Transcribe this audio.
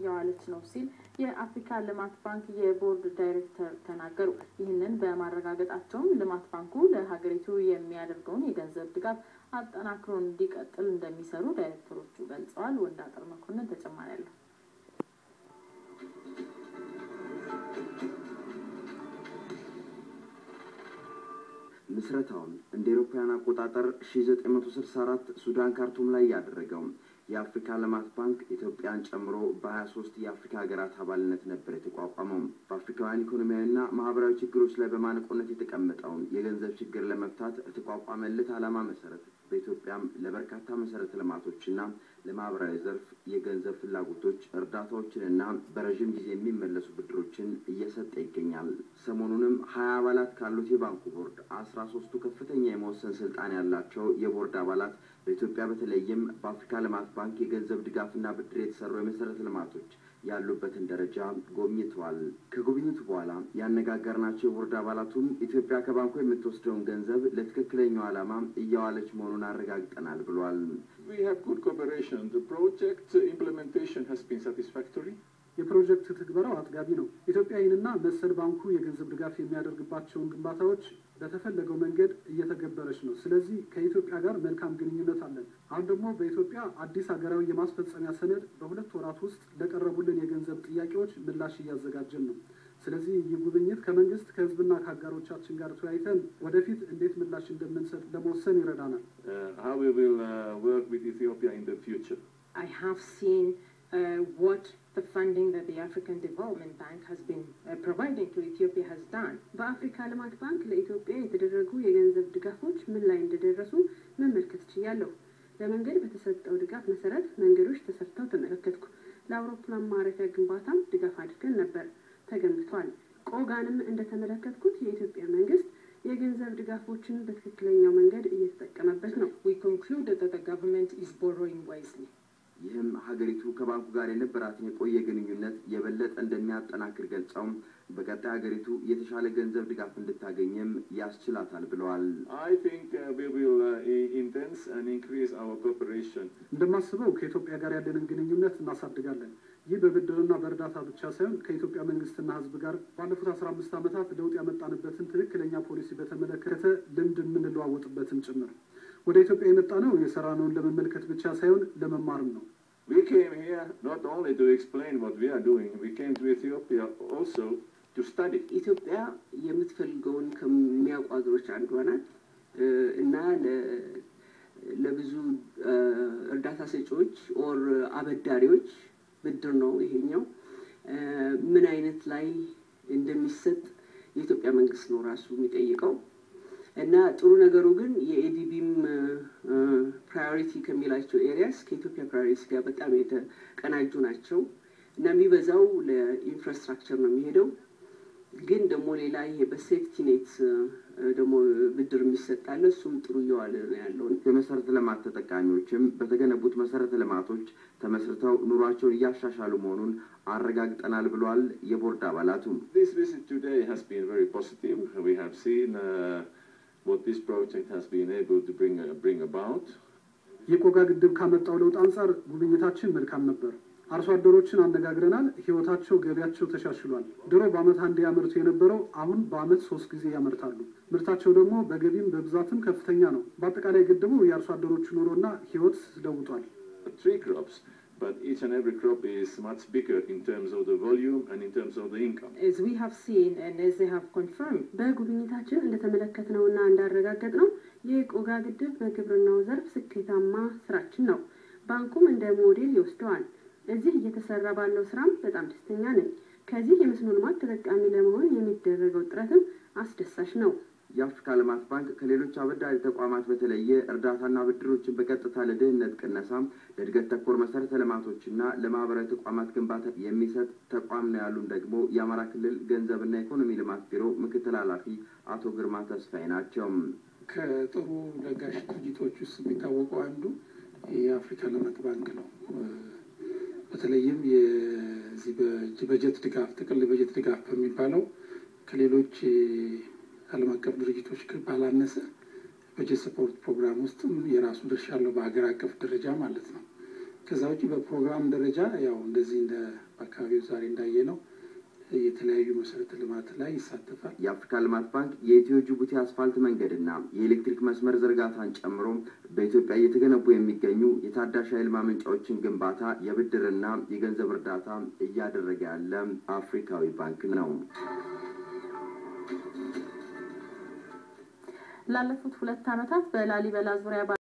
እየዋለች ነው ሲል የአፍሪካ ልማት ባንክ የቦርድ ዳይሬክተር ተናገሩ። ይህንን በማረጋገጣቸውም ልማት ባንኩ ለሀገሪቱ የሚያደርገውን የገንዘብ ድጋፍ አጠናክሮ እንዲቀጥል እንደሚሰሩ ዳይሬክተሮቹ ገልጸዋል። ወንዳጠር መኮንን ተጨማሪ አለው። ምስረታውን እንደ ኤሮፓውያን አቆጣጠር 1964 ሱዳን ካርቱም ላይ ያደረገው የአፍሪካ ልማት ባንክ ኢትዮጵያን ጨምሮ በ23 የአፍሪካ ሀገራት አባልነት ነበር የተቋቋመው። በአፍሪካውያን ኢኮኖሚያዊና ማህበራዊ ችግሮች ላይ በማነቆነት የተቀመጠውን የገንዘብ ችግር ለመፍታት የተቋቋመለት ዓላማ መሰረት በኢትዮጵያም ለበርካታ መሰረተ ልማቶችና ለማህበራዊ ዘርፍ የገንዘብ ፍላጎቶች እርዳታዎችንና በረዥም ጊዜ የሚመለሱ ብድሮችን እየሰጠ ይገኛል። ሰሞኑንም ሀያ አባላት ካሉት የባንኩ ቦርድ አስራ ሶስቱ ከፍተኛ የመወሰን ስልጣን ያላቸው የቦርድ አባላት በኢትዮጵያ በተለይም በአፍሪካ ልማት ባንክ የገንዘብ ድጋፍና ብድር የተሰሩ የመሰረተ ልማቶች ያሉበትን ደረጃ ጎብኝተዋል። ከጉብኝቱ በኋላ ያነጋገርናቸው የቦርድ አባላቱም ኢትዮጵያ ከባንኩ የምትወስደውን ገንዘብ ለትክክለኛው ዓላማ እያዋለች መሆኑን አረጋግጠናል ብሏል። We have good cooperation. The project implementation has been satisfactory. የፕሮጀክት ትግበራው አጥጋቢ ነው። ኢትዮጵያ ይህንና መሰል ባንኩ የገንዘብ ድጋፍ የሚያደርግባቸውን ግንባታዎች በተፈለገው መንገድ እየተገበረች ነው። ስለዚህ ከኢትዮጵያ ጋር መልካም ግንኙነት አለን። አሁን ደግሞ በኢትዮጵያ አዲስ ሀገራዊ የማስፈጸሚያ ሰነድ በሁለት ወራት ውስጥ ለቀረቡልን የገንዘብ ጥያቄዎች ምላሽ እያዘጋጀን ነው። ስለዚህ ይህ ጉብኝት ከመንግስት ከህዝብና ከአጋሮቻችን ጋር ተወያይተን ወደፊት እንዴት ምላሽ እንደምንሰጥ ለመወሰን ይረዳናል። Uh, how we will uh, work with Ethiopia in the future. I have seen uh, what the funding that the African Development Bank has been uh, providing to Ethiopia has done. በአፍሪካ ልማት ባንክ ለኢትዮጵያ የተደረጉ የገንዘብ ድጋፎች ምን ላይ እንደደረሱ መመልከት ችያለሁ። ለመንገድ በተሰጠው ድጋፍ መሰረት መንገዶች ተሰርተው ተመለከትኩ። ለአውሮፕላን ማረፊያ ግንባታም ድጋፍ አድርገን ነበር፣ ተገንብቷል። ቆጋንም እንደተመለከትኩት የኢትዮጵያ መንግስት የገንዘብ ድጋፎችን በትክክለኛው መንገድ እየተጠቀመበት ነው። We concluded that the government is borrowing wisely. ይህም ሀገሪቱ ከባንኩ ጋር የነበራትን የቆየ ግንኙነት የበለጠ እንደሚያጠናክር ገልጸውም በቀጣይ ሀገሪቱ የተሻለ ገንዘብ ድጋፍ እንድታገኝም ያስችላታል ብለዋል። I think uh, we will uh, i- intense and increase our cooperation. እንደማስበው ከኢትዮጵያ ጋር ያለንን ግንኙነት እናሳድጋለን። ይህ በብድርና በእርዳታ ብቻ ሳይሆን ከኢትዮጵያ መንግስትና ሕዝብ ጋር ባለፉት አስራ አምስት ዓመታት ለውጥ ያመጣንበትን ትክክለኛ ፖሊሲ በተመለከተ ልምድ የምንለዋወጥበትም ጭምር። ወደ ኢትዮጵያ የመጣ ነው የሰራነውን ለመመልከት ብቻ ሳይሆን ለመማርም ነው። We came here not only to explain what we are doing, we came to Ethiopia also to study. ኢትዮጵያ የምትፈልገውን ከሚያውቁ ሀገሮች አንዷ ናት እ እና ለ- ለብዙ እ እርዳታ ሰጪዎች ኦር አበዳሪዎች ብድር ነው ይሄኛው እ ምን አይነት ላይ እንደሚሰጥ የኢትዮጵያ መንግስት ነው ራሱ የሚጠይቀው እና ጥሩ ነገሩ ግን የኤዲቢም ፕራዮሪቲ ከሚላቸው ኤሪያስ ከኢትዮጵያ ፕራዮሪቲ ጋር በጣም የተቀናጁ ናቸው እና የሚበዛው ለኢንፍራስትራክቸር ነው የሚሄደው ግን ደግሞ ሌላ ይሄ በሴፍቲ ኔት ደግሞ ብድር የሚሰጣለ እሱም ጥሩ እየዋለ ነው ያለው። የመሰረተ ልማት ተጠቃሚዎችም በተገነቡት መሰረተ ልማቶች ተመስርተው ኑሯቸውን እያሻሻሉ መሆኑን አረጋግጠናል ብሏል የቦርድ አባላቱ። This visit today has been very positive. We have seen uh, what this project has been able to bring, uh, bring about. የቆጋ ግድብ ካመጣው ለውጥ አንጻር ጉብኝታችን መልካም ነበር። አርሶ አደሮችን አነጋግረናል። ህይወታቸው፣ ገቢያቸው ተሻሽሏል። ድሮ በአመት አንድ ያመርቱ የነበረው አሁን በአመት ሶስት ጊዜ ያመርታሉ። ምርታቸው ደግሞ በገቢም በብዛትም ከፍተኛ ነው። በአጠቃላይ ግድቡ የአርሶ አደሮቹ ኑሮና ህይወት ለውጧል። Three crops, but each and every crop is much bigger in terms of the volume and in terms of the income. As we have seen and as they have confirmed, በጉብኝታችን እንደተመለከትነውና እንዳረጋገጥ ነው የቆጋ ግድብ በግብርናው ዘርፍ ስኬታማ ስራችን ነው። ባንኩም እንደ ሞዴል ይወስደዋል። እዚህ እየተሰራ ባለው ስራም በጣም ደስተኛ ነኝ። ከዚህ የመስኖ ልማት ተጠቃሚ ለመሆን የሚደረገው ጥረትም አስደሳች ነው። የአፍሪካ ልማት ባንክ ከሌሎች አበዳሪ ተቋማት በተለየ እርዳታና ብድሮችን በቀጥታ ለድህነት ቅነሳም ለእድገት ተኮር መሰረተ ልማቶችና ለማህበራዊ ተቋማት ግንባታ የሚሰጥ ተቋም ነው ያሉን ደግሞ የአማራ ክልል ገንዘብና ኢኮኖሚ ልማት ቢሮ ምክትል ኃላፊ አቶ ግርማ ተስፋዬ ናቸው። ከጥሩ ለጋሽ ድርጅቶች ውስጥ የሚታወቀው አንዱ የአፍሪካ ልማት ባንክ ነው። በተለይም የዚህ በጀት ድጋፍ ጥቅል በጀት ድጋፍ በሚባለው ከሌሎች ዓለም አቀፍ ድርጅቶች ባላነሰ በጀት ሰፖርት ፕሮግራም ውስጥም የራሱ ድርሻ አለው በሀገር አቀፍ ደረጃ ማለት ነው። ከዛ ውጭ በፕሮግራም ደረጃ ያው እንደዚህ እንደ በአካባቢው ዛሬ እንዳየ ነው የተለያዩ መሰረተ ልማት ላይ ይሳተፋል። የአፍሪካ ልማት ባንክ የኢትዮ ጅቡቲ አስፋልት መንገድና የኤሌክትሪክ መስመር ዝርጋታን ጨምሮ በኢትዮጵያ እየተገነቡ የሚገኙ የታዳሽ ኃይል ማመንጫዎችን ግንባታ የብድርና የገንዘብ እርዳታ እያደረገ ያለ አፍሪካዊ ባንክ ነው። ላለፉት ሁለት ዓመታት በላሊበላ ዙሪያ